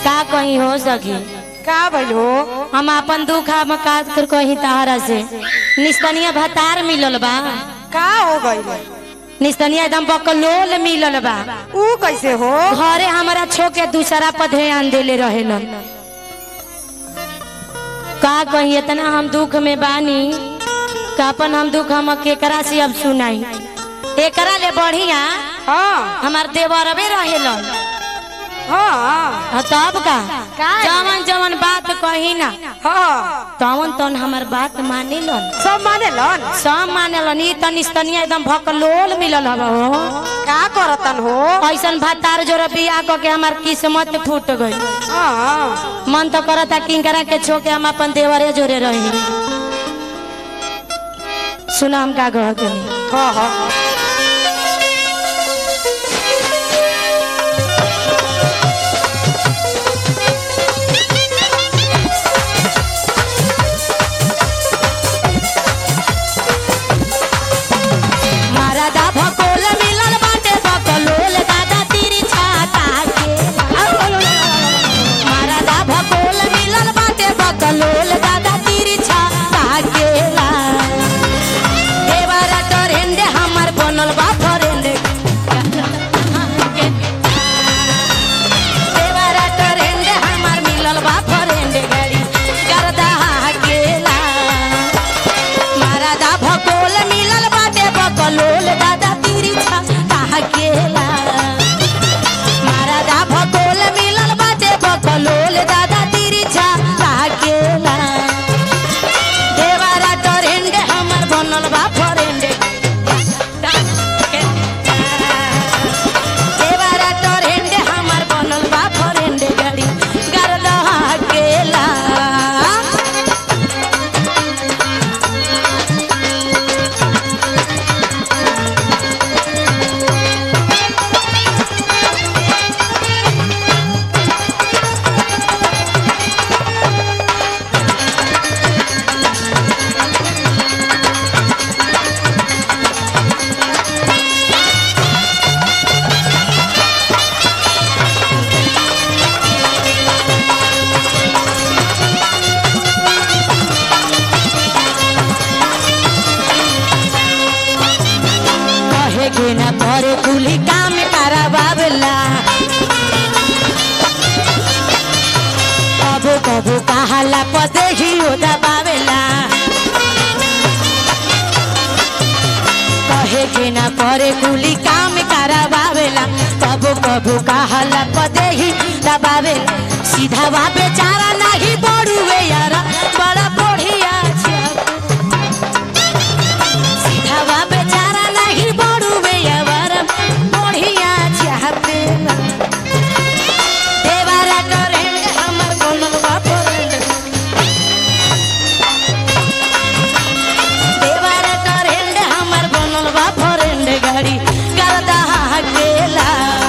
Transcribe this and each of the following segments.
का कहीं हो सकी का भइल हो हम अपन दुख हम काट कर कहीं तहरा से निस्तनिया भतार मिलल बा का हो गइल निस्तनिया एकदम बकलोल मिलल बा ऊ कैसे हो घरे हमारा छो के दूसरा पर ध्यान देले रहेलन का कहीं इतना हम दुख में बानी का अपन हम दुख हम केकरा से अब सुनाई एकरा ले बढ़िया हाँ हमार देवरबे रहेलन हाँ हाँ, तब का का? जवन जवन बात कही ना हाँ तवन तवन हमार बात माने लन सब माने लन सब माने लन ई तनी तनिया एकदम भकलोल मिलल हवा हो का करतन हो ऐसन भातार जोर बियाह क के हमार किस्मत फूट गई हाँ मन तो करता किंकरा के छो के हम अपन देवरे जोरे रही सुना हम का कह के हाँ हाँ मारादा भकोल मिलल बाटे भकलोल दादा तीरी छाता के मारादा भकोल मिलल बाटे भकलोल दादा तीरी छाता के देवरा टरेंडे हमर बनल बा फरेंडे देवरा टरेंडे हमर मिलल बा फरेंडे गाड़ी करदा केला मारादा भकोल मिलल बाटे बकलोल दादा तीरी छा केला मारादा भकोल मिलल बाटे बकलोल दादा तीरी छा केला देवारा टरेंडे हमर बनल बा फरेंडे देवारा टरेंडे हमर बनल बा फरेंडे गाड़ी गरदा केला कहे के न करे कुली काम कराबावला कबो कबो कहाला पते ही दबावेला कहे के न करे कुली काम कराबावेला कबो कबो कहाला पते ही दबावेला सीधा बा बेचारा नहीं बड़ुए यारा बड़ा बढ़िया छे सीधावा बेचारा नहीं बड़ुवे अवर बढ़िया चाहते देवारा टरेंड हमर बनल बा फरेंड देवारा टरेंड हमर बनल बा फरेंड गाड़ी गरदा केला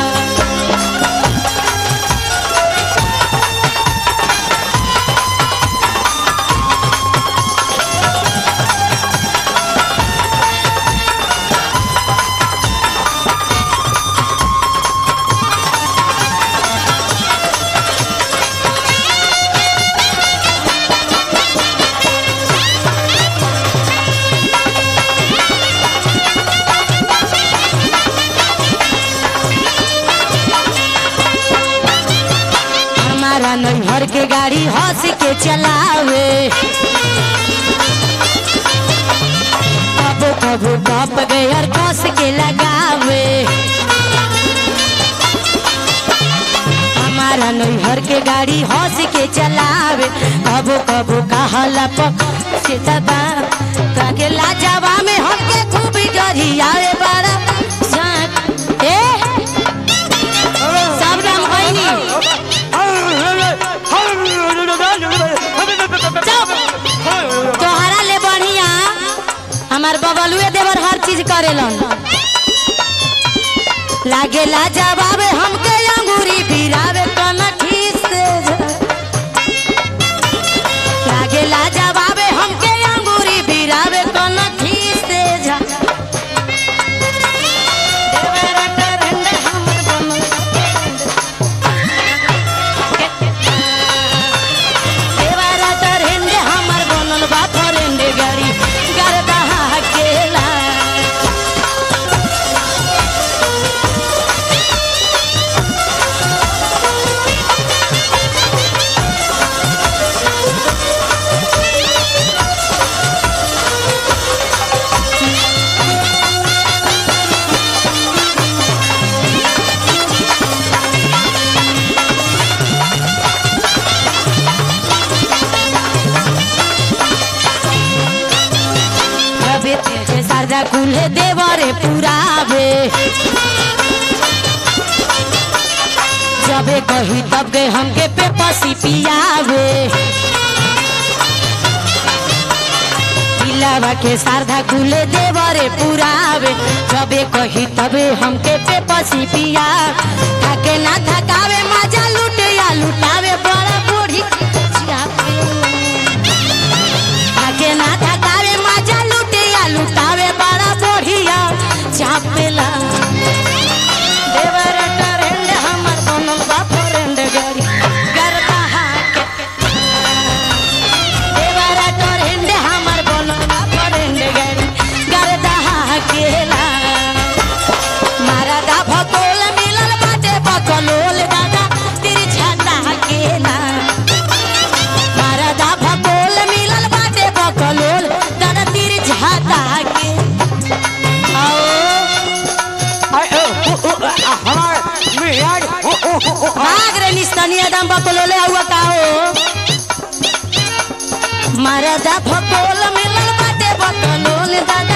हमारा नैहर के गाड़ी हंस के चलावे कबो कबो टॉप गयर कस के लगावे हमारा नैहर के गाड़ी हंस के चलावे कबो कबो कहला पक से दबा ताके लाजवा में हमके खूब डरियावे बड़ा जान ए सब नाम कहनी तोहरा ले बढ़िया हमार बबलुए देवर हर चीज करेलन लागेला जवाबे हमके अंगूरी बिरावे कनठी से लागेला जवाबे हमके अंगूरी बिरावे कनठी से जा देवरा टरंड हमर बनल कुल्हे देवरे पुरावे जबे कही तब के हमके पे पसी पियावे पिलावा के शारदा कुले देवरे पुरावे जबे कही तबे हमके पे पसी पिया थके ना थकावे मजा लूटे या लुटावे बड़ा बूढ़ी चापे थके ना थकावे मजा लूटे या लुटावे बड़ा बढ़िया चापेला देवर टरेंड हमर बनल बा फ्रेंड गरी गरबा हाके देवर टरेंड हमर बनल बा फ्रेंड गरी गरबा हाकेला मारा दा भकोल मिलल बाटे बकलोल दादा तिरछा ताकेला मारा दा भकोल मिलल बाटे बकलोल दादा तिरछा ताके आओ अरे, ओ, ओ, ओ, आ, हमार मियाज ओ, ओ, ओ, ओ, आ, भाग रे निस्तनिया दम बकलोले हुआ का हो मरदा भकोल मिलल बाटे बकलोल दादा